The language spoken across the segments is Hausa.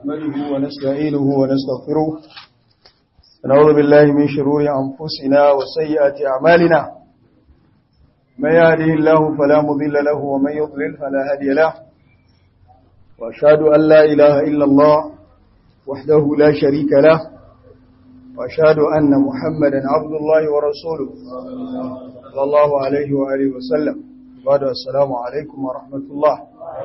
نحمده ونستعينه ونستغفره ونعوذ بالله من شرور أنفسنا وسيئات أعمالنا من يهده الله فلا مضل له ومن يضلل فلا هادي له وأشهد أن لا إله إلا الله وحده لا شريك له وأشهد أن محمدا عبد الله ورسوله صلى الله عليه وآله وسلم بعد السلام عليكم ورحمة الله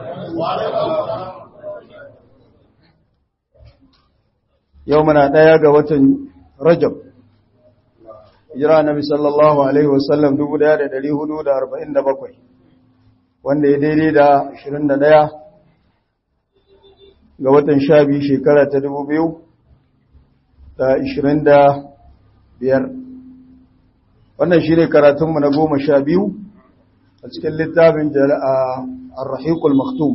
يومنا دايا watan Rajab Hijira Nabi sallallahu alaihi wasallam 1447 wanda ya daidai da 21 ga watan 12 shekara ta 2025 wannan shine karatunmu na goma sha biyu a cikin littafin Ar-Rahiqul Maktum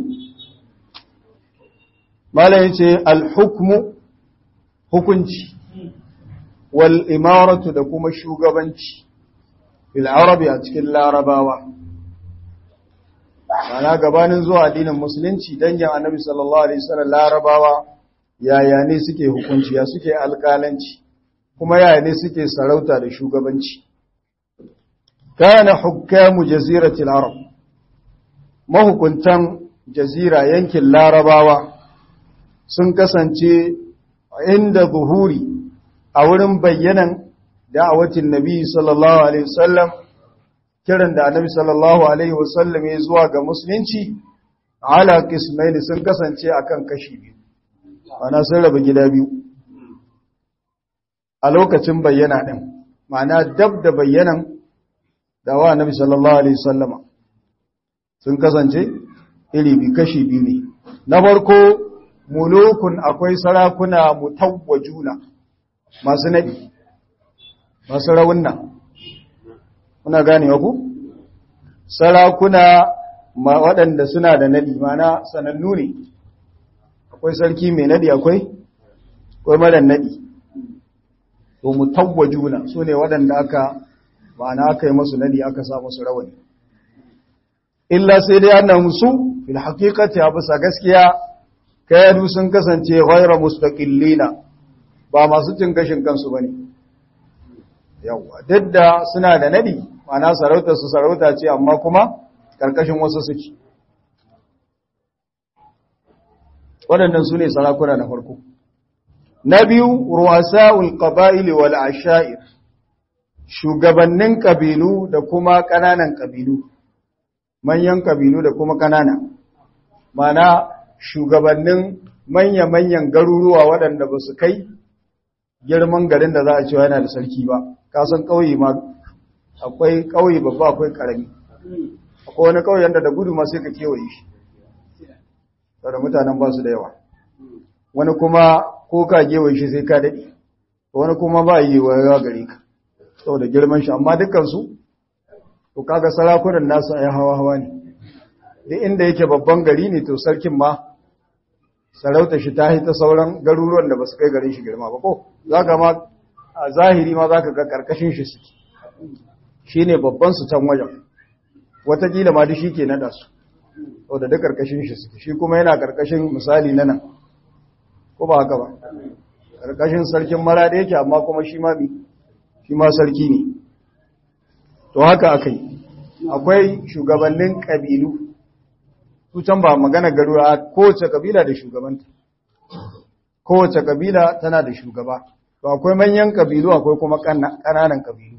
Malam yace al-hukmu hukunci wal imaratu da kuma shugabanci fil arabi a cikin larabawa ana gabanin zuwa addinin musulunci dangin annabi sallallahu alaihi wasallam larabawa yaya ne suke hukunci ya suke alƙalanci kuma yaya ne suke sarauta da shugabanci kana hukamu jaziratil arab mahukuntan jazira yankin larabawa sun kasance inda zuhuri a wurin bayyanan da'awatin nabi sallallahu alaihi wasallam kiran da annabi sallallahu alaihi wasallam ya zuwa ga musulunci ala qismaini sun kasance akan kashi biyu ana sun raba gida biyu a lokacin bayyana din ma'ana dab da bayyanan dawa annabi sallallahu alaihi wasallama sun kasance iri bi kashi biyu ne na farko mulukun akwai sarakuna mutawwajuna masu nadi masu rawunna kuna gane ku sarakuna waɗanda suna da nadi mana sanannu ne akwai sarki mai nadi akwai akwai mara nadi to mutawwajuna su ne waɗanda aka ma'ana aka yi masu nadi aka sa musu rawani illa sai dai annan su fil haqiqati a bisa gaskiya kayadu sun kasance ghayra mustaqillina ba masu cin gashin kansu bane yawa duk da suna da nadi ma'ana sarautar su sarauta ce amma kuma karkashin wasu suke waɗannan su ne sarakuna na farko na biyu ruwasa'ul qaba'il wal asha'ir shugabannin kabilu da kuma ƙananan kabilu manyan kabilu da kuma ƙanana mana shugabannin manya-manyan garuruwa waɗanda ba su kai girman garin da za a cewa yana da sarki ba kasan ƙauye ma akwai ƙauye babba akwai ƙarami akwai wani ƙauyen da da gudu ma sai ka kewaye shi da mutanen ba su da yawa wani kuma ko ka kewaye shi sai ka daɗe wani kuma ba yi wa yawa gare ka saboda girman shi amma dukkansu to kaga sarakunan nasu ai hawa hawa ne duk inda yake babban gari ne to sarkin ma sarauta shi ta ta sauran garuruwan da ba su kai garin shi girma ba ko zaka ma a zahiri ma zaka ga karkashin shi suke shine babban su can wajen watakila ma duk shi ke nada su saboda duk karkashin shi suke shi kuma yana karkashin misali na nan ko ba haka ba karkashin sarkin mara da yake amma kuma shi ma bi shi ma sarki ne to haka akai akwai shugabannin kabilu su can ba magana garuwa kowace kabila da shugabanta kowace kabila tana da shugaba to akwai manyan kabilu akwai kuma ƙananan kabilu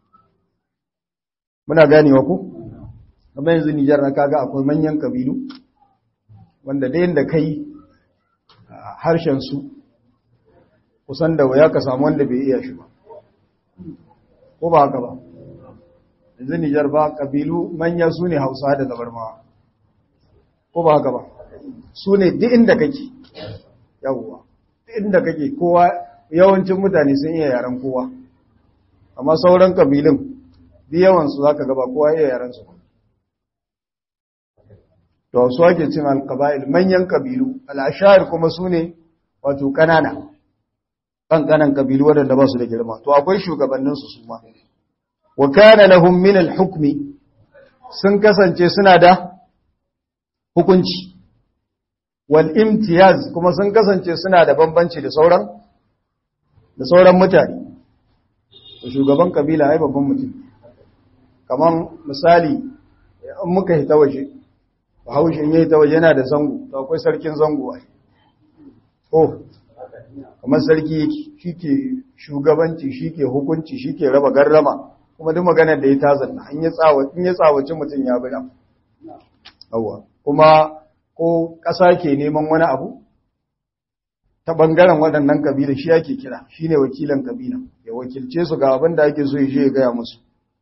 muna ganewa ku kamar yanzu Nijar na kaga akwai manyan kabilu wanda da yanda kai harshen su kusan da waya ka samu wanda bai iya shi ba ko ba haka ba yanzu Nijar ba kabilu manya su ne Hausa da Zabarmawa ko ba haka ba su ne duk inda kake yawwa duk inda kake kowa yawancin mutane sun iya yaren kowa amma sauran kabilun duk yawansu za ka gaba kowa iya yaren su to su ake cin alkaba'il manyan kabilu al'ashayar kuma su ne wato ƙanana ƙanƙanan kabilu waɗanda ba su da girma to akwai shugabanninsu su ma wa kana lahum min al-hukmi sun kasance suna da hukunci wal imtiyaz kuma sun kasance suna da bambanci da sauran da sauran mutane shugaban kabila ai babban mutum kaman misali in muka hita waje bahaushe in yi ta waje yana da zango to akwai sarkin zango ai oh kamar sarki shi ke shugabanci shi ke hukunci shi ke raba garrama kuma duk maganar da ya tazanna in ya tsawaci mutum ya bi nan Yawwa. kuma ko ƙasa ke neman wani abu ta ɓangaren waɗannan ƙabila shi ake kira shi ne wakilan ƙabila ya wakilce su ga abin da ake so ya ya gaya musu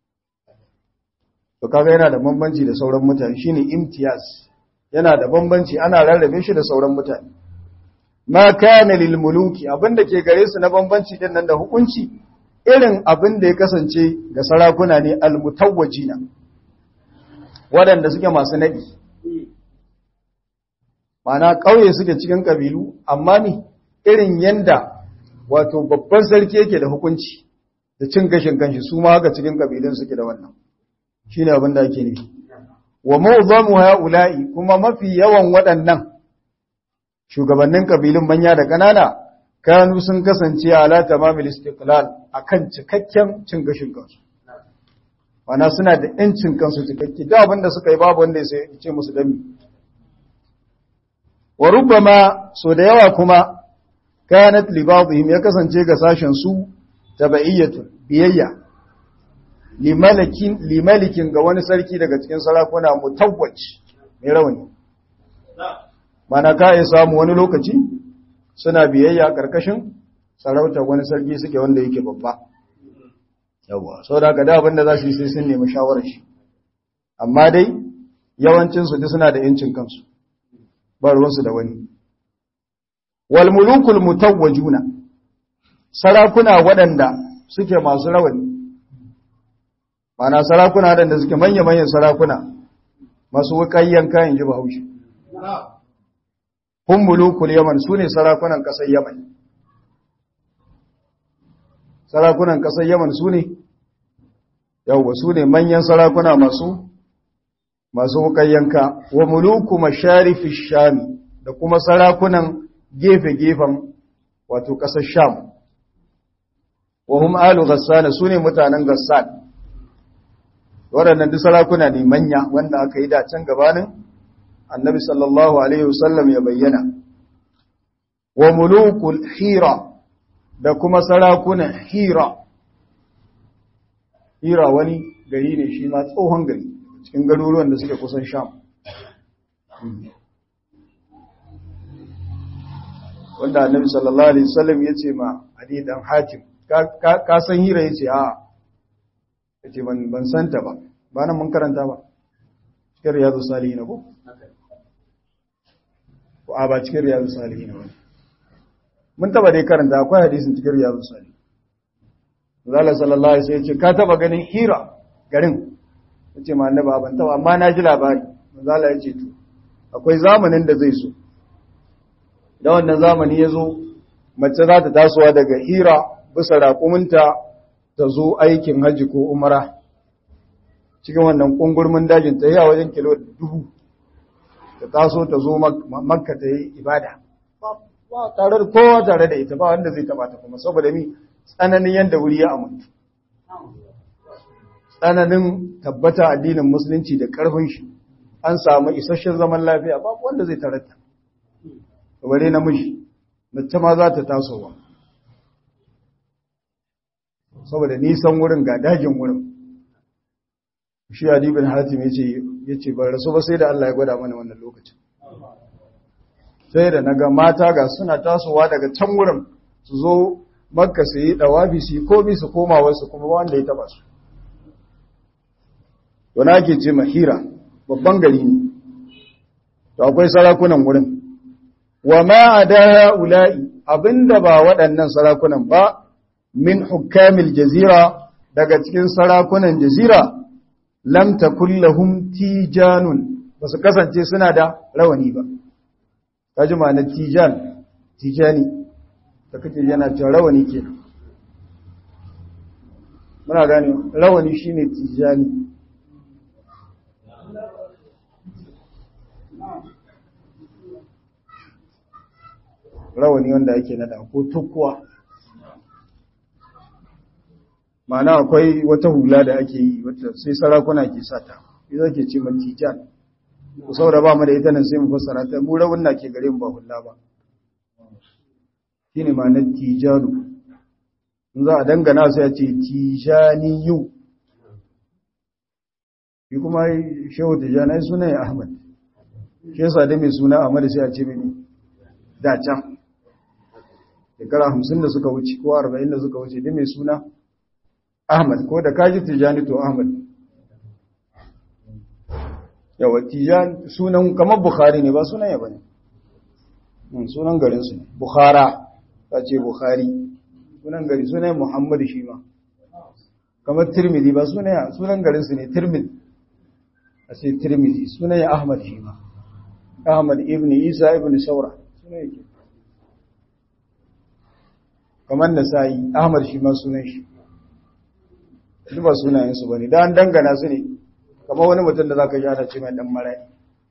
to kaga yana da bambanci da sauran mutane shine imtiyaz yana da bambanci ana rarrabe shi da sauran mutane ma kana lil muluki abinda ke gare su na bambanci din nan da hukunci irin abin da ya kasance ga sarakuna ne al mutawwajina waɗanda suke masu naɗi mana ƙauye suke cikin ƙabilu amma ni irin yanda wato babban sarki yake da hukunci da cin gashin kanshi su ma haka cikin ƙabilun suke da wannan shi ne abin da ake nufi wa mawzamu ha'ula'i kuma mafi yawan waɗannan shugabannin ƙabilun manya da ƙanana kanu sun kasance ala tamamil istiqlal akan cikakken cin gashin kansu wana suna da ‘yancin kansu cikakke da abin da suka yi babu wanda ya ce musu dami. Wa rubama so da yawa kuma kanat libadihim ya kasance ga sashen su taba'iyyatu biyayya limalikin limalikin ga wani sarki daga cikin sarakuna mutawwaj mai rawani mana ka ya samu wani lokaci suna biyayya karkashin sarautar wani sarki suke wanda yake babba yawa sau da da abinda za su yi sai sun nemi shawarar shi amma dai yawancinsu duk suna da yancin kansu ba ruwansu da wani wal mulukul mutawwajuna sarakuna waɗanda suke masu rawani mana sarakuna waɗanda suke manya-manyan sarakuna masu wukayyan kayan ji bahaushe hun mulukul yaman su ne sarakunan ƙasar yaman sarakunan ƙasar Yaman su ne, yawwa su ne manyan sarakuna masu masu yanka, wa muluku masharifi shami da kuma sarakunan gefe-gefen wato ƙasar sham. Wa hum alu gassana su ne mutanen gassan. Waɗannan duk sarakuna ne manya wanda aka yi dacen gabanin annabi sallallahu Alaihi wasallam ya bayyana. Wa mulukul hira da kuma sarakunan hira hira wani gari ne shi ma tsohon gari cikin garuruwan da suke kusan sham wanda annabi sallallahu alaihi wasallam ya ce ma ali dan hatim ka san hira ya ce a ya ce ban santa ba ba nan mun karanta ba cikin riyadu salihin ko? ko a ba cikin riyadu salihin ba mun taba dai karanta akwai hadisin cikin riyadu salihin Zala sallallahu alaihi wasallam ya ce ka taba ganin hira garin ya ce ma annaba ban taba amma na ji labari Zala ya ce to akwai zamanin da zai so da wannan zamani ya zo mace za ta tasowa daga hira bisa raƙuminta ta zo aikin hajji ko umara cikin wannan ƙungurmin dajin ta yi a wajen kilo dubu ta taso ta zo makka ta yi ibada ba tare da kowa tare da ita ba wanda zai taba ta kuma saboda mi tsananin yadda wuri ya amintu tsananin tabbata addinin musulunci da ƙarfin shi an samu isasshen zaman lafiya babu wanda zai tarata bare namiji mace ma za ta tasowa saboda nisan wurin ga dajin wurin shi Ali bin Hatim yace yace ban rasu ba sai da Allah ya gwada mana wannan lokacin sai da naga mata ga suna tasowa daga can wurin su zo Makka su yi dawabi su yi komi su koma wasu kuma wanda ya taba su wani ake ce mahira babban gari ne to akwai sarakunan wurin wa ma ada ula'i abinda ba waɗannan sarakunan ba min hukamil jazira daga cikin sarakunan jazira lam takul lahum tijanun basu kasance suna da rawani ba kaji ma na tijan tijani da kake yana cewa rawani kenan muna gane rawani shine tijani rawani wanda ake nada ko tukkuwa ma'ana akwai wata hula da ake yi wata sai sarakuna ke sata ita ke ce matijan ku saboda ba mu da ita nan sai mu fassara ta mu rawun na ke gare mu ba hula ba shine ma'anar tijanu in za a dangana sai a ce tijaniyu shi kuma shehu tijani suna ya ahmad shi yasa da mai suna ahmad sai a ce mini da can shekara hamsin da suka wuce ko arba'in da suka wuce da mai suna ahmad ko da kaji tijani to ahmad yawa tijan sunan kamar bukhari ne ba sunan ya bane sunan garinsu ne bukhara ta ce bukhari sunan gari sunan muhammad shi ma kamar tirmidhi ba sunan sunan garinsu ne tirmidhi a sai tirmidhi sunan ya ahmad shi ma ahmad ibn isa ibn saura sunan yake kamar nasa'i ahmad shi ma sunan shi duk ba sunayensu ba ne da an dangana su ne kamar wani mutum da za ka ji ana ce mai dan mara'i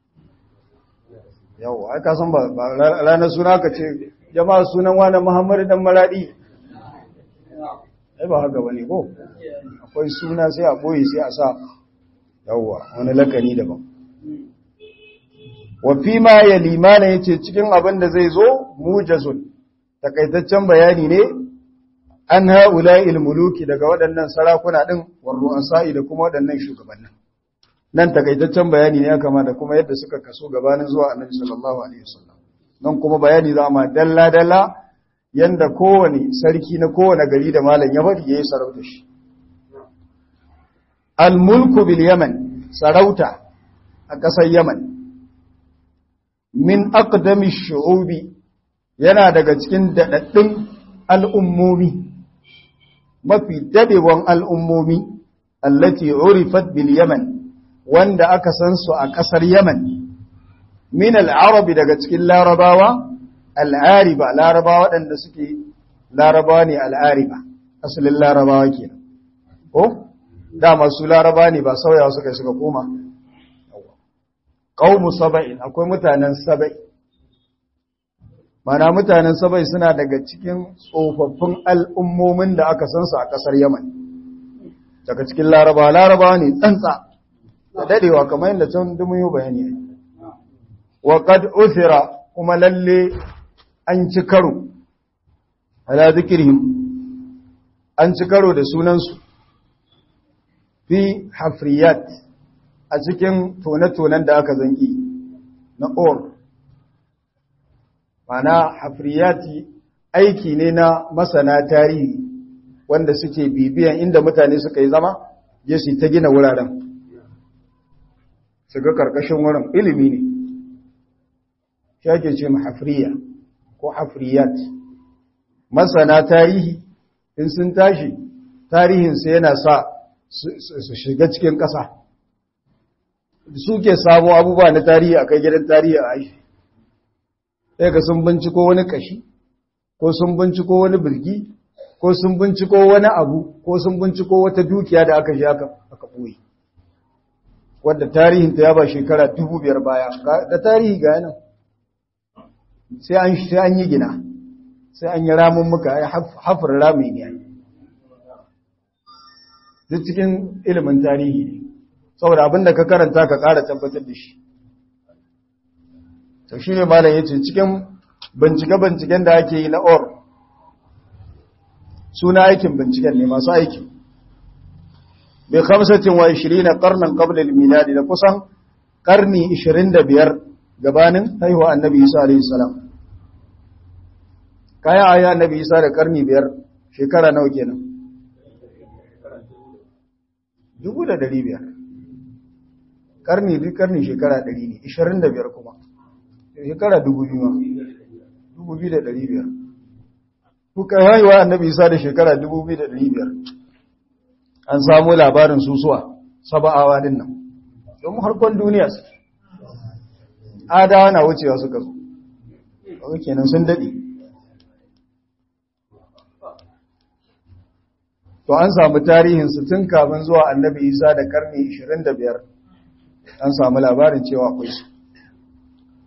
yau ai ka san ba ranar suna ka ce jama'a sunan wani muhammadu dan maraɗi ai ba haka bane ko akwai suna sai a boye sai a sa yawwa wani lakani daban wa fi ma ya limana yace cikin abin da zai zo mujazun takaitaccen bayani ne an haula'il muluki daga waɗannan sarakuna din war ru'asa'i da kuma waɗannan shugabannin nan takaitaccen bayani ne ya kama da kuma yadda suka kaso gabanin zuwa annabi sallallahu alaihi wasallam nan kuma bayani za ma dalla dalla yanda kowane sarki na kowane gari da malam ya bari yayi sarauta shi al mulku bil yaman sarauta a ƙasar yaman min aqdami shu'ubi yana daga cikin dadaddun al'ummomi mafi dadewan al'ummomi allati urifat bil yaman wanda aka san su a ƙasar Yaman, min al'arabi daga cikin larabawa, al'ariba, larabawa waɗanda suke larabawa ne al'ariba, asalin larabawa ke ko? Dama su laraba ne ba sauyawa suka suka koma. Ƙaunu saba'in, akwai mutanen saba'i. Mana mutanen saba'i suna daga cikin tsofaffin al'ummomin da aka san su a ƙasar Yaman. Daga cikin larabawa, larabawa ne tsantsa. da dadewa kamar yadda can dumin yi bayani wa qad uthira kuma lalle an ci karo ala zikrihim an ci karo da sunansu fi hafriyat a cikin tone-tonen da aka zanki na or mana hafriyati aiki ne na masana tarihi wanda suke bibiyan inda mutane suka yi zama je su ta gina wuraren su ga karkashin wurin ilimi ne shi ake ce hafriya ko hafriyat masana tarihi in sun tashi tarihinsu yana sa su shiga cikin ƙasa suke samo abubuwa na tarihi a kai gidan tarihi a aishi sai ga sun binciko wani kashi ko sun binciko wani birgi ko sun binciko wani abu ko sun binciko wata dukiya da aka shi aka ɓoye wadda tarihinta ya ba shekara dubu biyar baya da tarihi ga yanan sai an yi gina sai an yi ramun muka ya hafar rami ne duk cikin ilimin tarihi ne saboda abinda ka karanta ka ƙara tabbatar da shi to shi ne malam ya ce cikin bincike-binciken da ake yi na or suna aikin binciken ne masu aiki bi khamsatin wa 20 qarnan qabla al-milad da kusan karni 25 gabanin haihuwa annabi Isa alayhi salam kaya aya annabi Isa da karni 5 shekara nawa kenan 1500 karni duk karni shekara 100 ne 25 kuma shekara 2000 ma 2500 kuka haihuwa annabi Isa da shekara 2500 an samu labarin susuwa saba'awa din nan don harkon duniya su adawa na wucewa suka zo kawai kenan sun daɗe to an samu tarihinsu tun kafin zuwa annabi isa da karni 25 an samu labarin cewa akwai su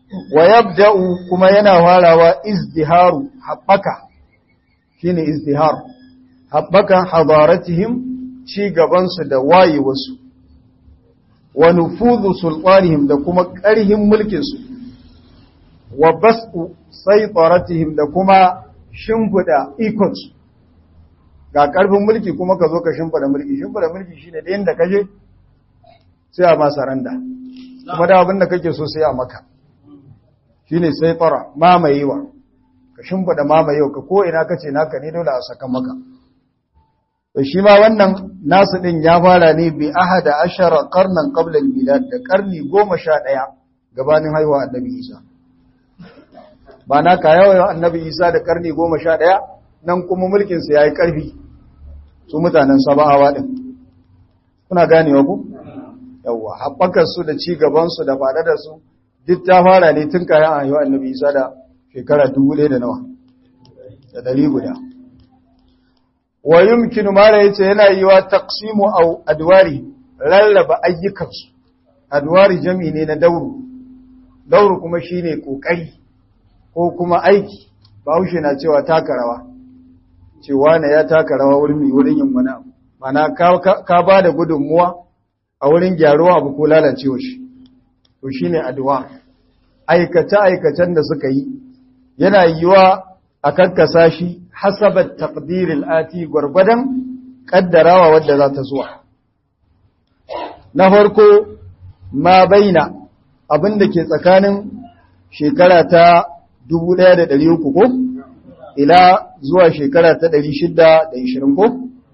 wa yabda'u kuma yana farawa izdiharu haɓaka shine izdihar haɓakan hadaratihim ci gabansu da wayewarsu wa nufuzu sultanihim da kuma ƙarhin mulkinsu wa bas'u saitaratihim da kuma shimfida ikonsu ga ƙarfin mulki kuma ka zo ka shimfida mulki shimfida mulki shine da yanda kaje sai a masa randa kuma da abin da kake so sai a maka shine saitara mamayewa ka shimfida mamayewa ka ko ina kace naka ne dole a saka maka to shi ma wannan nasu din ya fara ne bi ahada ashara qarnan qabla al-milad da karni 11 gabanin haihuwa annabi Isa ba na ka yawa annabi Isa da karni 11 nan kuma mulkin sa yayi karfi su mutanen sabawa din kuna ganewa ku yawa habbakar su da ci gaban su da fada da su duk ta fara ne tun kayan haihuwa annabi Isa da shekara 1000 da nawa da dari guda wa yumkinu mala yace yana yiwa taqsimu aw adwari rarraba ayyukansu adwari jami ne na dauru dauru kuma shine kokari ko kuma aiki bahaushe na cewa taka rawa cewa ne ya taka rawa wurin wurin yin wani abu mana ka ka ba da gudunmuwa a wurin gyaruwa abu ko lalacewa shi to shine adwa aikace aikacen da suka yi yana yiwa a kakkasa shi hasabar takdiril ati gwargwadon kaddarawa wadda za ta zuwa. Na farko ma baina abinda ke tsakanin shekara ta 1300 ko ila zuwa shekara ta 620 ko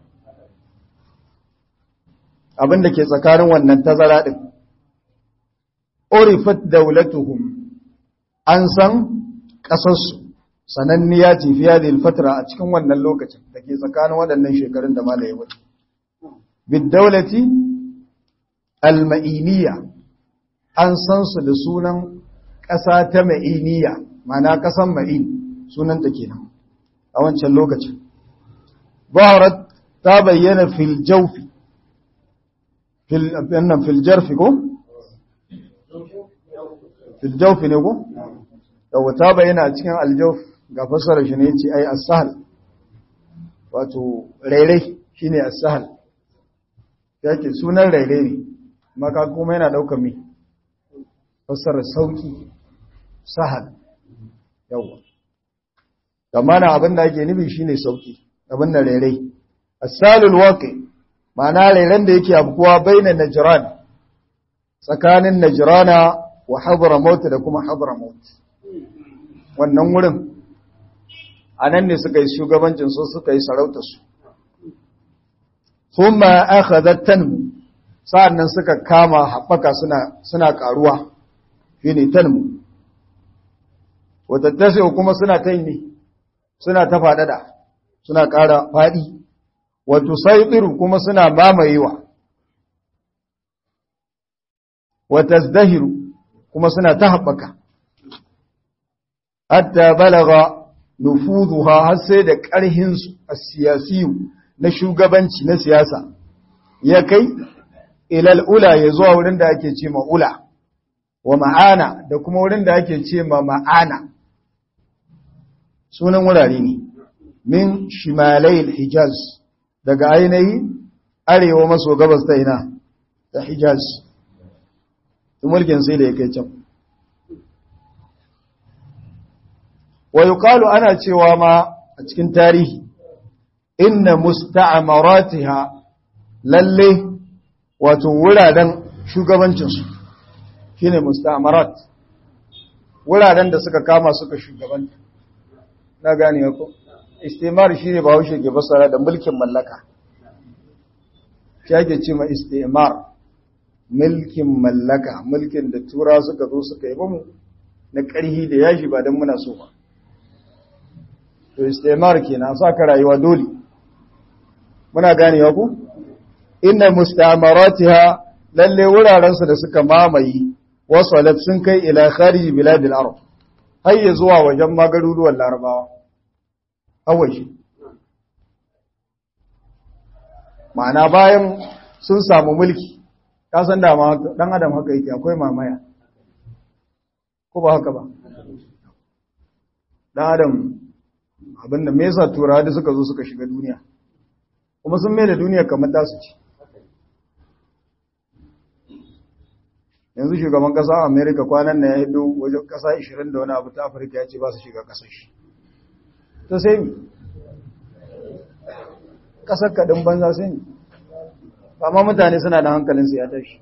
abinda ke tsakanin wannan tazara din. Orifat daulatuhum an san ƙasarsu. sananniya ce fiye da ilfatra a cikin wannan lokacin da ke tsakanin waɗannan shekarun da malaye wuce. Biddaulati al-ma'iniya an san su da sunan ƙasa ta ma'iniya, mana ƙasan ma'in sunanta kenan a wancan lokacin. Baharat ta bayyana fil jaufi, fil jarfi ko? Fil jaufi ne ko? Yau ta bayyana cikin aljaufi ga fasara shi ne ce ai as-sahl wato rairai shine as-sahl yake sunan rairai ne maka kuma yana daukar me fasara sauki sahal yawa kamar abin da ake nufi shine sauki abin da rairai as-salul waqi ma'ana rairan da yake abkuwa baina najran tsakanin najrana wa hadramaut da kuma hadramaut wannan wurin a nan ne suka yi shugabancin su suka yi sarautarsu kuma aka zattan sa'annan suka kama haɓaka suna ƙaruwa shi ne tanmu watattasi kuma suna ta ne suna ta faɗaɗa suna ƙara faɗi wato saiɗiru kuma suna mamayewa wata zahiru kuma suna ta haɓaka hatta balaga nufuzuha har sai da ƙarhinsu a siyasiyu na shugabanci na siyasa ya kai ilal ula ya zuwa wurin da ake ce ula wa ma'ana da kuma wurin da ake ce ma ma'ana sunan wurare ne min shimalai hijaz daga ainihi arewa maso gabas ta ina ta hijaz mulkin sai da ya kai can wa yuqalu ana cewa ma a cikin tarihi inna musta'amaratiha lalle wato wuraren shugabancinsu shine musta'amarat wuraren da suka kama suka shugabanta na gane ko istimar shine ba haushe ke basara da mulkin mallaka shi ake ce ma istimar mulkin mallaka mulkin da tura suka zo suka yi mu na ƙarhi da yashi ba don muna so ba to istimar kenan sa ka rayuwa dole muna ganewa ku inna mustamaratiha lalle wuraren su da suka mamaye wasalat sun kai ila kharij biladil arab har ya zuwa wajen magaruruwan larabawa awashi ma'ana bayan sun samu mulki ka san da dan adam haka yake akwai mamaya ko ba haka ba dan adam abinda me yasa turawa da suka zo suka shiga duniya kuma sun mai da duniya kamar tasu ce yanzu shugaban kasa a america kwanan na ya hido wajen kasa 20 da wani abu ta afirka ya ce ba su shiga kasar shi ta sai mi kasar kaɗin banza sai mi ba ma mutane suna da hankalinsu ya tashi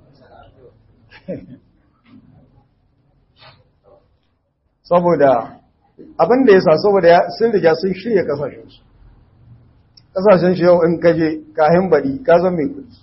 saboda abin da ya sa saboda sun riga sun shirya kasashensu kasashen shi yau in kaje kahin baɗi ka zan mai kudi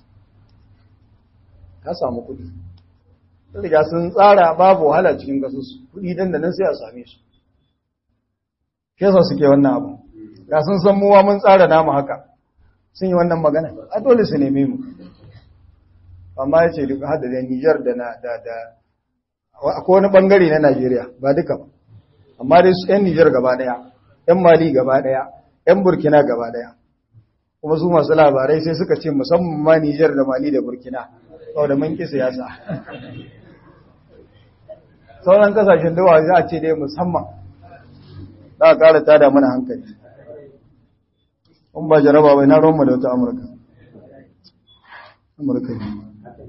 ka samu kudi sun riga sun tsara babu wahala cikin kasus kudi dan da nan sai a same su ke sa suke wannan abu ga sun san muwa mun tsara namu haka sun yi wannan magana a dole su neme mu amma ya ce duk hada da Nijar da na da da akwai wani bangare na Najeriya ba duka ba amma dai su 'yan Nijar gaba daya 'yan Mali gaba daya 'yan Burkina gaba daya kuma su masu labarai sai suka ce musamman ma Nijar da Mali da Burkina da mun ki siyasa sauran kasashen dawa za a ce dai musamman za a ƙara tada mana hankali in ba jaraba bai na roma da wata amurka amurka ne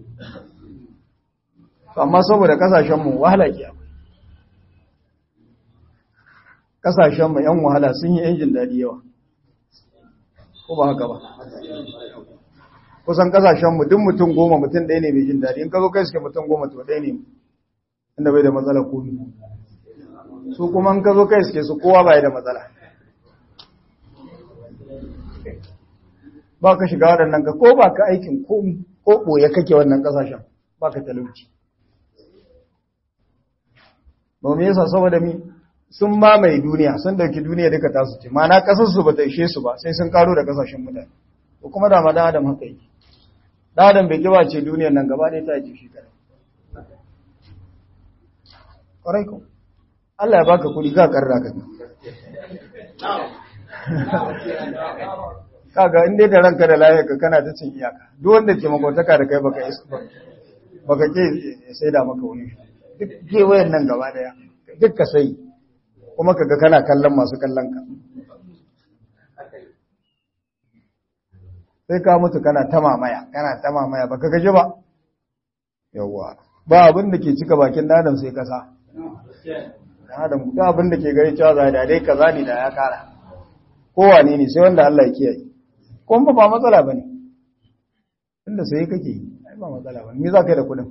amma saboda kasashenmu wahala ke akwai kasashenmu yan wahala sun yi yan jin daɗi yawa ko ba haka ba kusan kasashenmu duk mutum goma mutum ɗaya ne mai jin daɗi in ka zo kai suke mutum goma to ɗaya ne inda bai da matsala komi su kuma in ka zo kai suke su kowa bai da matsala ba ka shiga waɗannan ka ko ba ka aikin komi ko ɓoye kake wannan ƙasashen ba ka talauci ba mu yasa saboda mi sun mamaye duniya sun dauki duniya duka tasu ce mana ƙasarsu ba ta ishe su ba sai sun karo da ƙasashen mutane ko kuma da madan adam haka yake da adam bai kiba ce duniyar nan gaba ɗaya ta ji shi kare ƙwarai ko Allah ya baka kuɗi ka karra ka kaga in dai da ranka da lafiya ka kana ta cin iyaka duk wanda ke makotaka da kai baka baka ke sai da maka wani duk kewayen nan gaba daya duk ka sai kuma kaga kana kallon masu kallon ka sai ka mutu kana ta mamaya kana ta mamaya baka gaji ba yawwa ba abin da ke cika bakin adam sai kasa adam duk abin da ke gari cewa za da dai kaza ne da ya kara kowane ne sai wanda Allah ya kiyaye kuma ba matsala bane inda sai kake yi ai ba matsala bane me za ka yi da kudin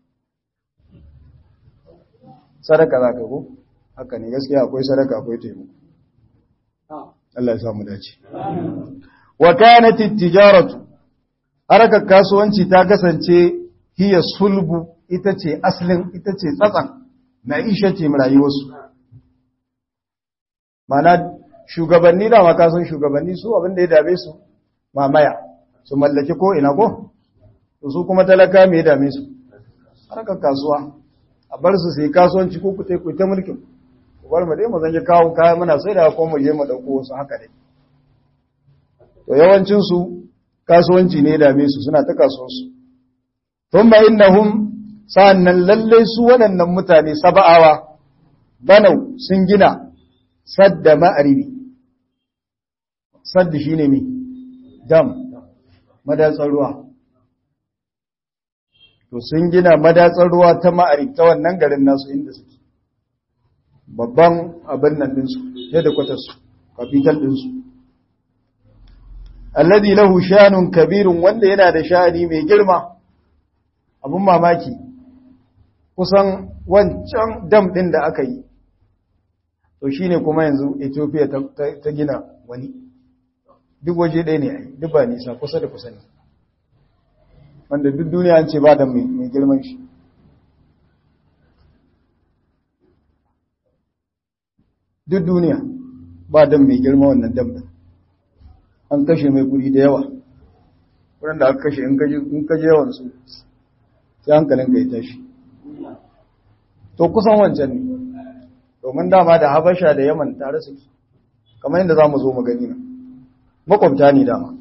sadaka za ka ko haka ne gaskiya akwai sadaka akwai taimako Allah ya samu dace wa kanat at-tijaratu harakar kasuwanci ta kasance hiya sulbu ita ce aslin ita ce tsatsan na isha ce rayuwarsu mana shugabanni da makasun shugabanni su abin da ya dame su mamaya su mallaki ko ina ko su kuma talaka mai dame su harkar kasuwa a bar su sai kasuwanci ko ku ku ta mulkin ku bar mu dai mu zanje kawo kaya muna sai da ko mu je mu dauko wasu haka dai to yawancin su kasuwanci ne dame su suna ta kasuwansu thumma innahum sa'annan lalle su waɗannan mutane saba'awa banau sun gina sadda ma'aribi sadda shine me dam madatsar ruwa to sun gina madatsar ruwa ta ma'arib ta wannan garin nasu inda suke babban abin nan ɗinsu yadda kwatarsu kafital ɗinsu alladhi lahu shanun kabirun wanda yana da sha'ani mai girma abun mamaki kusan wancan dam ɗin da aka yi to shine kuma yanzu Ethiopia ta gina wani duk waje ɗaya ne ai duk ba nisa kusa da kusa ne wanda duk duniya an ce ba da mai girman shi duk duniya ba da mai girma wannan dam ɗin an kashe mai kuri da yawa wurin da aka kashe in kaje yawansu sai hankalin ka ya tashi to kusan wancan ne domin dama da habasha da yaman tare suke kamar yadda za mu zo mu gani na makwabta ne dama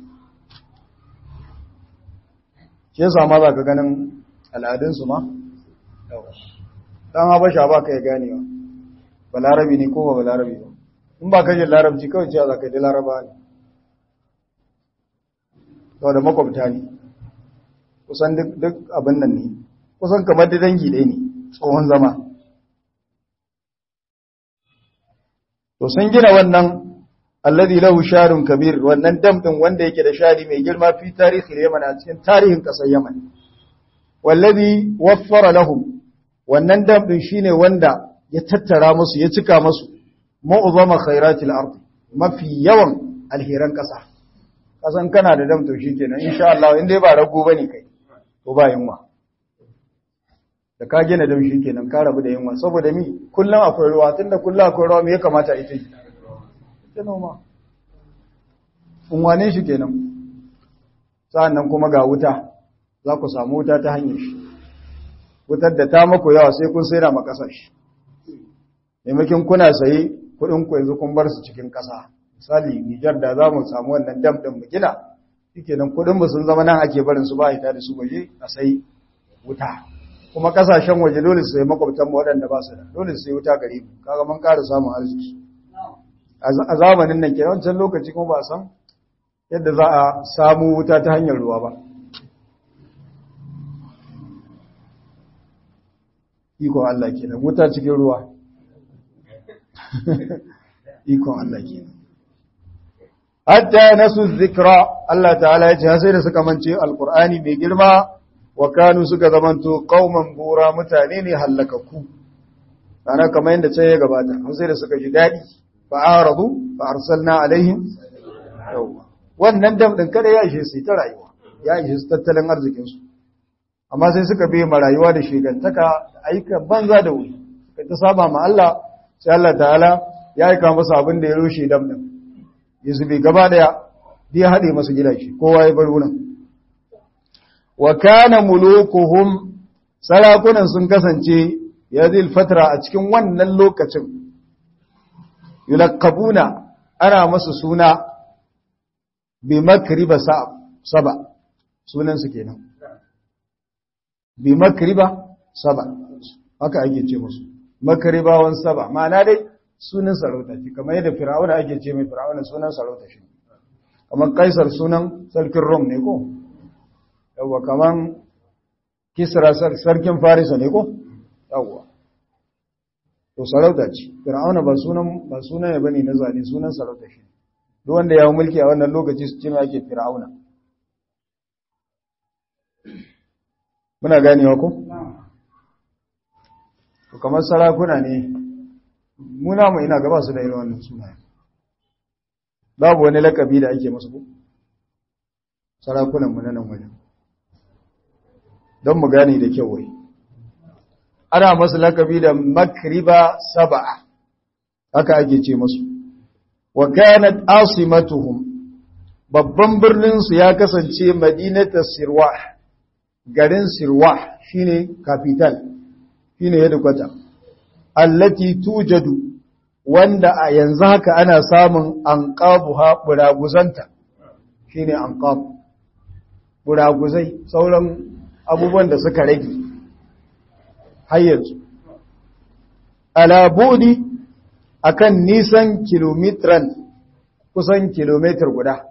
shi yasa ma za ka ganin al'adunsu ma dan habasha ba ka ya ganewa balarabi ne ko ba balarabi ba in ba ka jin larabci kawai cewa za ka ji laraba ne sau da makwabta ne kusan duk abin nan ne kusan kamar da dangi ɗaya ne tsohon zama to sun gina wannan alladhi lahu sharun kabir wannan dam din wanda yake da shari mai girma fi tarihi Yaman a cikin tarihin kasar Yaman wallazi waffara lahum wannan dam din shine wanda ya tattara musu ya cika musu mu'zama khairatil ard mafi yawan alheran kasa kasan kana da dam to shikenan insha Allah in dai ba rago bane kai to ba yunwa da ka gina dam shikenan ka rabu da yunwa saboda mi kullun akwai ruwa tunda kullun akwai ruwa me ya kamata ita yi ta noma unwane shi kenan sa'annan kuma ga wuta za ku samu wuta ta hanyar shi wutar da ta maku yawa sai kun sai da makasar shi maimakin kuna sayi kudin ku yanzu kun bar su cikin kasa misali Nijar da za mu samu wannan dam din mu gina shikenan kudin mu sun zama nan ake barin su ba ita da su waje a sai wuta kuma kasashen waje dole su sai makwabtan mu waɗanda ba su da dole su sai wuta gare mu kaga mun ƙara samun arziki a zamanin nan kenan wancan lokaci kuma ba san yadda za a samu wuta ta hanyar ruwa ba ikon Allah kenan wuta cikin ruwa ikon Allah kenan hatta nasu zikra Allah ta'ala ya ce sai da suka mance alqur'ani mai girma wa kanu suka zamanto qauman bura mutane ne hallakaku ana kamar yadda ce ya gabata sai da suka ji dadi fa'aradu fa'arsalna alaihim yawa wannan dam din kada ya ishe su ta rayuwa ya ishe su tattalin arzikin su amma sai suka bi rayuwa da shigantaka aika banza da wuri suka ta saba ma Allah sai Allah ta'ala ya aika masa abin da ya rushe dam din ya zube gaba daya ya hade masa gidaje kowa ya bar wurin wa kana mulukuhum sarakunan sun kasance yazil fatra a cikin wannan lokacin yulaqabuna ana masa suna bi makriba saba sunan su kenan bi makriba saba haka ake ce musu makribawan saba ma'ana dai sunan sarauta ce kamar yadda fir'auna ake ce mai fir'auna sunan sarauta shi kamar kaisar sunan sarkin rom ne ko yawa kamar kisra sarkin farisa ne ko yawa to sarauta ce fir'auna ba sunan ba sunan ya bane na zane sunan sarauta shi duk wanda ya mulki a wannan lokaci su ce mai ake fir'auna muna ganewa ko to kamar sarakuna ne muna mu ina gaba su da irin wannan sunaye babu wani lakabi da ake musu ko sarakunan mu na nan wajen don mu gane da kyau wai ana masu lakabi da makriba saba'a haka ake ce masu wa kanat asimatuhum babban birnin su ya kasance madinatu sirwah garin sirwah shine capital shine headquarter allati tujadu wanda a yanzu haka ana samun anqabuha buraguzanta shine anqab buraguzai sauran abubuwan da suka rage har yanzu alabudi akan nisan kilometran kusan kilometer guda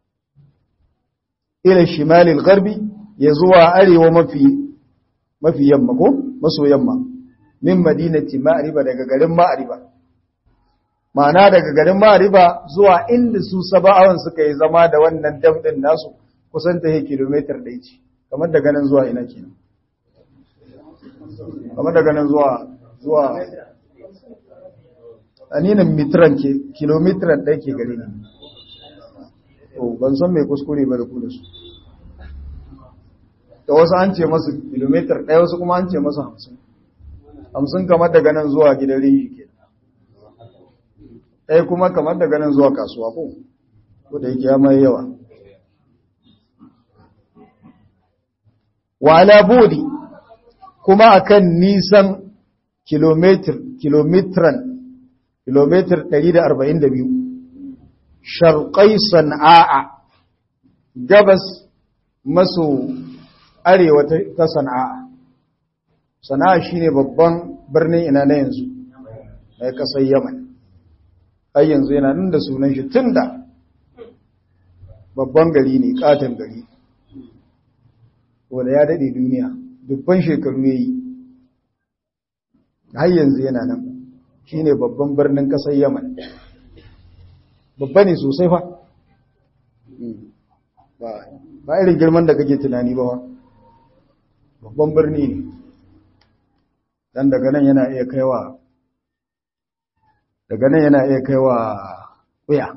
ila shimalil garbi ya zuwa arewa mafi mafi yamma ko maso yamma min madinati ma'riba daga garin ma'riba ma'ana daga garin ma'riba zuwa inda su saba'awan suka yi zama da wannan dam din nasu kusan ta kilometer ɗaya ce kamar daga nan zuwa ina kenan kamar daga nan zuwa zuwa aninin mitran ke kilometran ɗaya ke gare ne to ban san mai kuskure ba da ku da su da wasu an ce masu kilometer ɗaya wasu kuma an ce masu hamsin hamsin kamar daga nan zuwa gidan rinji ke ɗaya kuma kamar daga nan zuwa kasuwa ko ko da yake ya mai yawa wa ala budi kuma akan nisan kilometer kilometran kilometer 142 sharqai sana'a gabas maso arewa ta sana'a sana'a shine babban birnin ina na yanzu na kasar yaman ai yanzu yana nan da sunan shi tun da babban gari ne katon gari wanda ya daɗe duniya dubban shekaru ya yi har yanzu yana nan shi ne babban birnin ƙasar yaman babba ne sosai fa ba irin girman da kake tunani ba wa babban birni ne dan daga nan yana iya kaiwa daga nan yana iya kaiwa wuya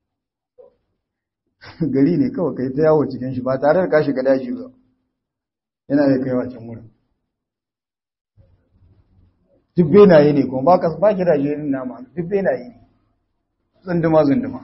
gari ne kawai kai ta yawo cikin shi ba tare da ka shiga daji ba yana iya kaiwa can wurin duk benaye ne kuma ba ka ba gidaje irin nama duk benaye ne zunduma zunduma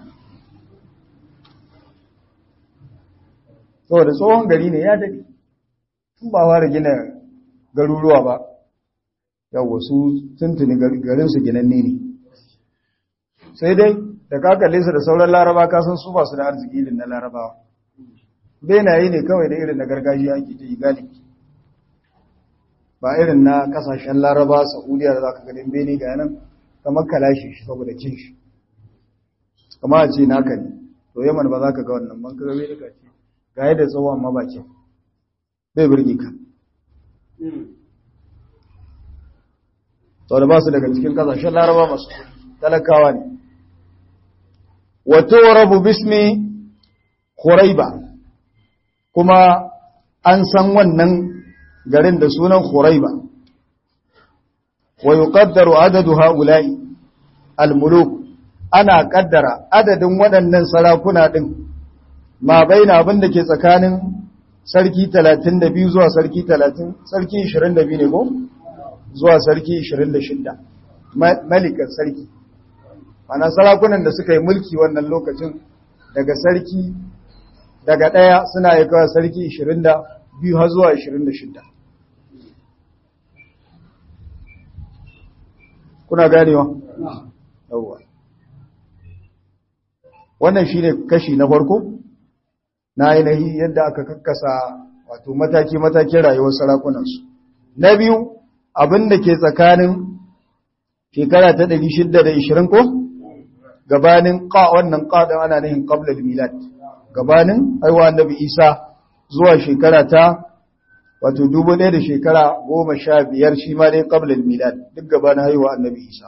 saboda tsohon gari ne ya daɗe tun ba fara gina garuruwa ba yawwa su tuntuni garinsu ginanne ne sai dai da ka kalle su da sauran laraba ka san su ba su da arziki irin na larabawa benaye ne kawai da irin na gargajiya ake ta yi galibi ba irin na kasashen laraba saudiya da za ka ganin bene ga yanan kamar kalashe shi saboda cin shi kama a ce naka ne to yaman ba za ka ga wannan ban ka gabe da ce ga yadda tsawon ma ba kyau bai birge ka sau da ba su daga cikin kasashen laraba masu talakawa ne wato rabu bismi Khuraiba kuma an san wannan garin da sunan Khuraiba wa yuqaddaru adadu haula'i almuluk ana kaddara adadin waɗannan sarakuna din ma baina abin da ke tsakanin sarki 32 zuwa sarki 30 sarki 22 ne ko zuwa sarki 26 malikan sarki ana sarakunan da suka yi mulki wannan lokacin daga sarki daga ɗaya suna yi kawai sarki 22 har zuwa 26 kuna ganewa? yawwa wannan shine kashi na farko na ainihi yadda aka kakkasa wato mataki-matakin rayuwar sarakunansu na biyu abin da ke tsakanin shekara ta 620 ko gabanin ƙa wannan ƙaɗin ana nihin ƙablar milad gabanin haihuwa annabi isa zuwa shekara ta wato dubu ɗaya da shekara goma sha biyar shi ma dai ƙablar milad duk gabanin haihuwa annabi isa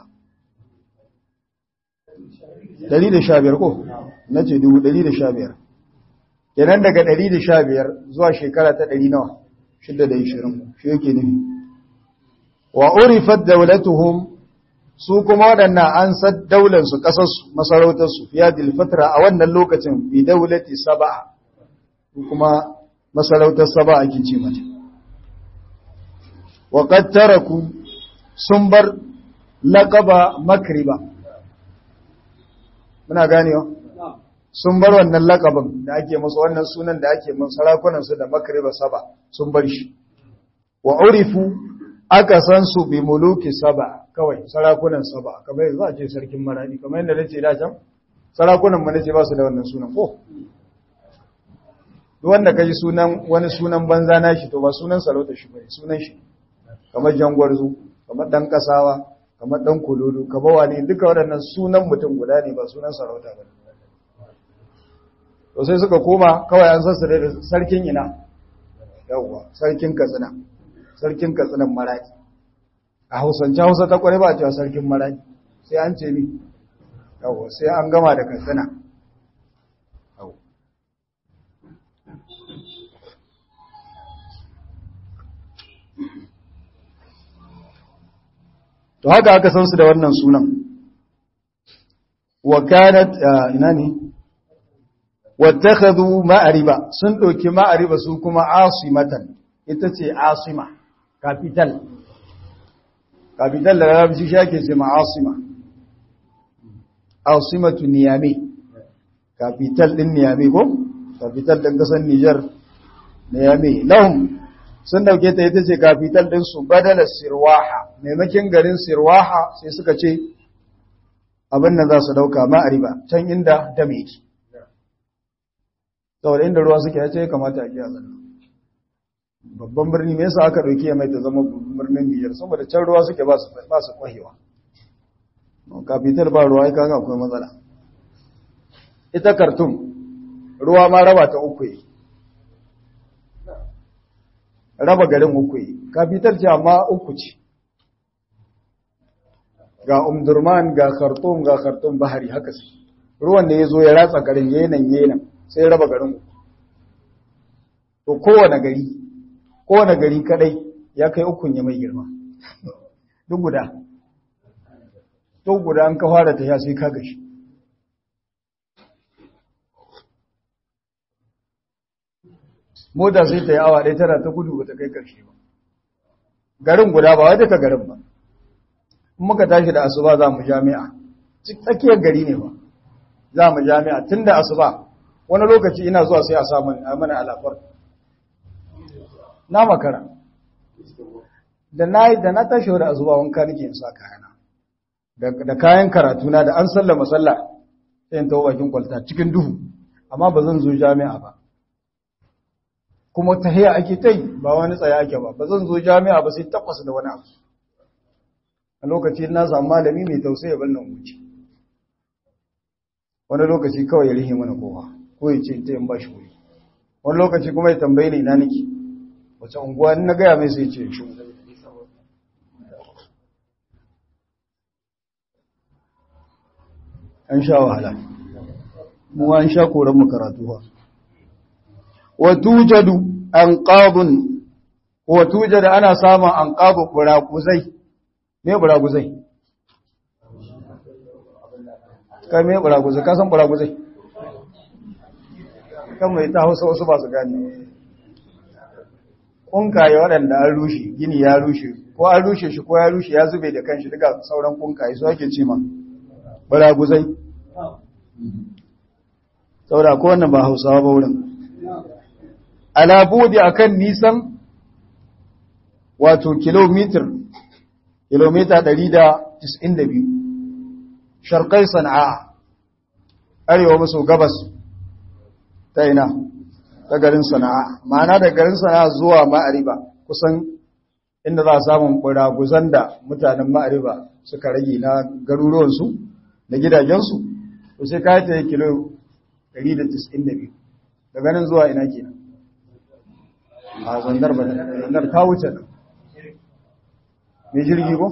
ɗari da sha biyar ko na ce dubu ɗari da sha biyar kenan daga ɗari da sha biyar zuwa shekara ta ɗari nawa shidda da ishirin shi yake nufi wa urifat daulatuhum su kuma waɗannan an san daularsu ƙasarsu masarautarsu fiya dilfatra a wannan lokacin bi daulati saba'a kuma masarautar saba'a ake ce mata wa qad taraku sun bar laqaba makriba muna ganewa sun bar wannan laqabin da ake musu wannan sunan da ake musu sarakunan su da makriba saba sun bar shi wa urifu aka san su bi muluki saba kawai sarakunan saba kamar yanzu a ce sarkin maradi kamar yadda nace da can sarakunan mu nace ba su da wannan sunan ko duk wanda kaji sunan wani sunan banza na shi to ba sunan sarauta shi bane sunan shi kamar jangwarzu kamar dan kasawa kamar dan kololo kamar wani duka waɗannan sunan mutum guda ne ba sunan sarauta bane to sai suka koma kawai an sassa da sarkin ina yawwa sarkin katsina sarkin katsinan maraki a hausance hausa ta kware ba cewa sarkin maraki sai an ce mi yawo sai an gama da katsina to haka aka san su da wannan sunan wa kanat ina ne wattakhadhu ma'ariba sun doki ma'ariba su kuma asimatan ita ce asima capital capital da larabci shi ake ce ma'asima asimatu niyame capital din niyame ko capital din kasar Niger niyame lahum sun dauke ta ita ce capital din su badala sirwaha maimakin garin sirwaha sai suka ce abin nan za su dauka ma'ariba can inda dame yake saboda inda ruwa suke ya ce kamata a kiyaye zanna babban birni me yasa aka dauke mai ta zama birnin Niger saboda can ruwa suke ba su ba su kwahewa capital ba ruwa ai kaga akwai matsala ita Khartoum ruwa ma raba ta uku yi raba garin uku yi capital ce amma uku ce ga Umdurman ga Khartoum ga Khartoum bahari haka sai ruwan da yazo ya ratsa garin yenan yenan sai ya raba garin uku to kowane gari kowane gari kadai ya kai ukun ya mai girma duk guda duk guda an ka fara ta sai ka gashi mota sai ta yi awa ɗaya tana ta gudu ba ta kai ƙarshe ba garin guda ba wai duka garin ba in muka tashi da asuba za mu jami'a tsakiyar gari ne ba za mu jami'a tun da asuba wani lokaci ina zuwa sai a samun mana alafar na makara da na da na tashi da asuba wanka nake in sa kayana da kayan karatu na da an sallama sallah sai in tawo bakin kwalta cikin duhu amma ba zan zo jami'a ba kuma tahiya ake ta yi ba wani tsaya ake ba ba zan zo jami'a ba sai takwas da wani abu a lokaci na samu malami mai tausayi ban nan wuce wani lokaci kawai ya rihe mana kowa ko ya ce ta yin ba shi wuri wani lokaci kuma ya tambaye ni ina nake wace unguwa na gaya mai sai ce shi an sha wahala mu an sha koran mu karatu ba wa tujadu anqabun wa tujadu ana samun anqabu buraquzai me buraquzai kai me buraquzai ka san buraquzai kan mai ta Hausa wasu ba su gane kunkaye waɗanda an rushe gini ya rushe ko an rushe shi ko ya rushe ya zube da kanshi duka sauran kunkaye su ake ce ma buraquzai saboda ko wannan ba Hausawa ba wurin alabudi akan nisan wato kilomitar kilomita 192 sharqai sana'a arewa maso gabas ta ina ta garin sana'a ma'ana da garin sana'a zuwa ma'ariba kusan inda za a samun buraguzan da mutanen ma'ariba suka rage na garuruwansu da gidajensu to sai ka ta yi kilo 192 daga nan zuwa ina kenan a zandar ba zandar ta wuce nan mai jirgi ko?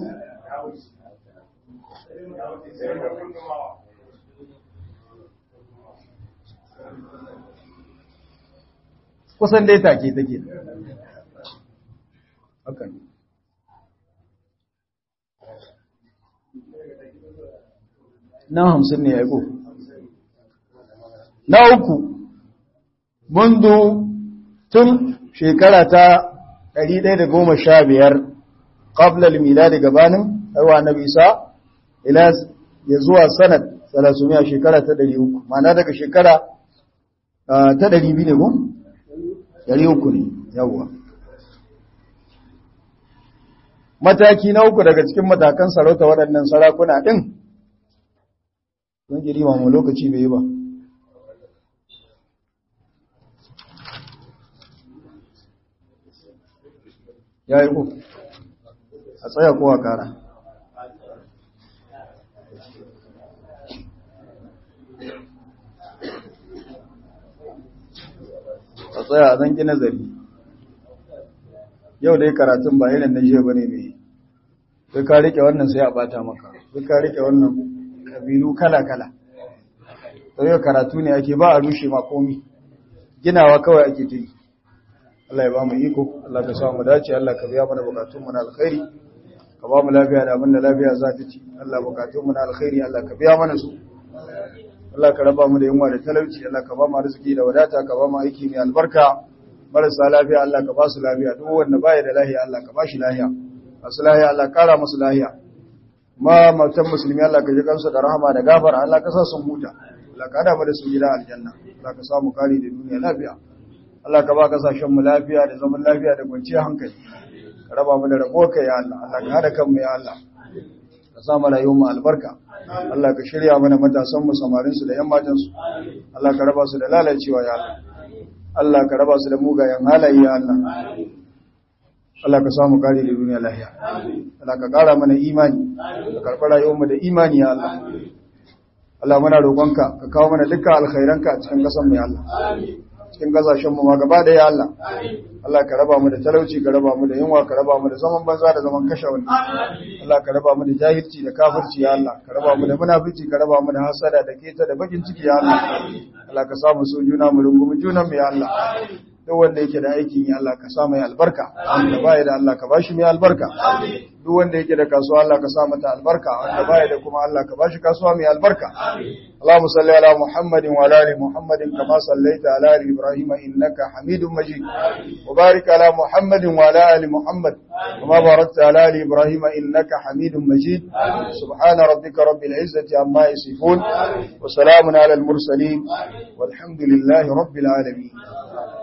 kusan dai take take hakan na hamsin ne ya yi ko na uku mundu tun shekara ta 115 qabla al-milad gabanin aiwa nabi isa ila ya zuwa sanad 300 shekara ta 300 ma'ana daga shekara ta 200 ne ko 300 ne yawa mataki na uku daga cikin matakan sarauta waɗannan sarakuna din don girima mu lokaci bai yi ba ya yi ku a tsaya kowa kara a tsaya a zanki nazari yau dai karatun ba irin na jiya ba ne mai sai ka rike wannan sai a bata maka sai ka rike wannan kabilu kala-kala sai yau karatu ne ake ba a rushe makomi ginawa kawai ake ta yi Allah ya ba mu iko Allah ka samu dace Allah ka biya mana bukatun mu na alkhairi ka ba mu lafiya da abin da lafiya za ta ci Allah bukatun mu na alkhairi Allah ka biya mana su Allah ka raba mu da yunwa da talauci Allah ka ba mu arziki da wadata ka ba mu aiki mai albarka marasa lafiya Allah ka ba su lafiya duk wanda baya da lafiya Allah ka ba shi lafiya masu lafiya Allah kara musu lafiya ma mautan musulmi Allah ka ji kansu da rahama da gafara Allah ka sa sun huta Allah ka hada mu da su gida aljanna Allah ka samu kari da duniya lafiya Allah ka ba kasashen mu lafiya da zaman lafiya da kwanciyar hankali ka raba mu da rabo ka ya Allah Allah ka hada kanmu ya Allah ka sa mu rayuwar mu albarka Allah ka shirya mana matasan mu samarin su da yan matan su Allah ka raba su da lalacewa ya Allah Allah ka raba su da mugayen halaye ya Allah Allah ka samu kare da duniya lahiya Allah ka kara mana imani ka karɓi rayuwarmu da imani ya Allah Allah muna roƙonka ka kawo mana dukkan alkhairanka a cikin ƙasar mu ya Allah cikin ƙasashen mu ma gaba da ya Allah Allah ka raba mu da talauci ka raba mu da yunwa ka raba mu da zaman banza da zaman kashe wani Allah ka raba mu da jahilci da kafirci ya Allah ka raba mu da munafici ka raba mu da hasada da keta da bakin ciki ya Allah Allah ka samu so juna mu rungumi junan mu ya Allah duk wanda yake da aikin ya Allah ka sa mai albarka wanda baya da Allah ka bashi mai albarka duk wanda yake da kasuwa Allah ka sa mata albarka wanda baya da kuma Allah ka bashi kasuwa mai albarka Allahumma salli ala Muhammadin wa ala ali Muhammadin kama sallaita ala ali Ibrahim innaka Hamidum Majid wa barik ala Muhammadin wa ala ali Muhammad kama barakta ala ali Ibrahim innaka Hamidum Majid subhana rabbika rabbil izzati amma yasifun wa salamun ala al mursalin walhamdulillahi rabbil alamin